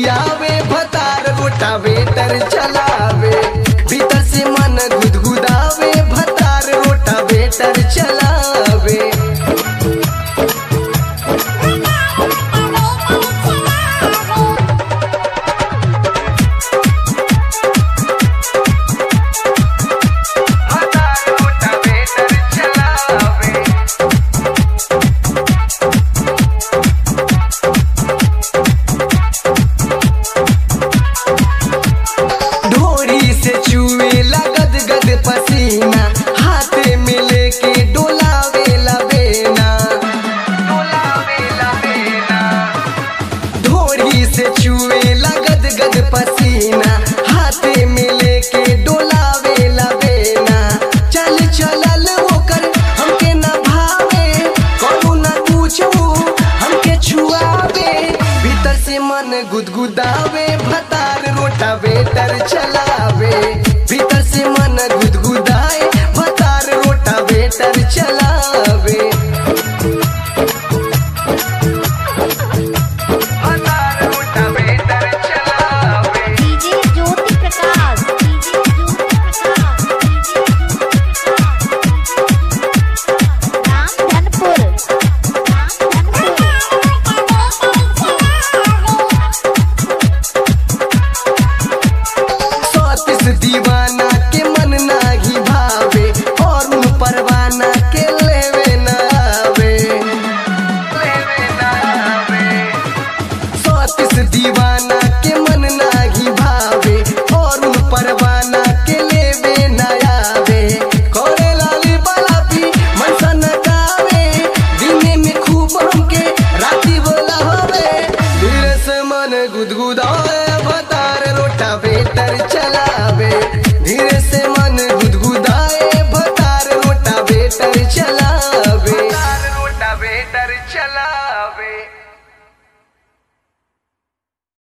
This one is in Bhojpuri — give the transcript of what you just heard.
जावे भतार रोटावेटर चलावे भीतर से मन गुदगुदावे भतार रोटावेटर चलावे भतार रोटावेटर चलावे ढोरी से चुए लगद गद पसीना हाथे में लेके डोलावे लबेना डोलावे लबेना ढोरी से चुए लगद गद पसीना हाथे में लेके डोलावे लबेना चल चलल ओकर हमके न भावे करू न पूछू हमके छुआवे भीतर से मन गुदगुदावे भतार रोटावेटर चलावे भीतर से मन गुदगुदाए भतार रोटावेटर चलावे भतार रोटावेटर चलावे डीजे ज्योति प्रकाश डीजे ज्योति प्रकाश राम धनपुर राम सौतीस दीवाना के मन नाही भावे और उन परवाना के लेवे न आवे लेवे न आवे सौतीस दीवाना के मन नाही भावे और उन परवाना के लेवे न आवे कोरे लाली बलापी मन सन गावे दिने में खूब हमके राती बोला होवे धीरे से मन गुदगुदाए भतार रोटा बेटर चलावे धीरे से मन गुदगुदाए भतार रोटा बेटर चलावे रोटा बेटर चलावे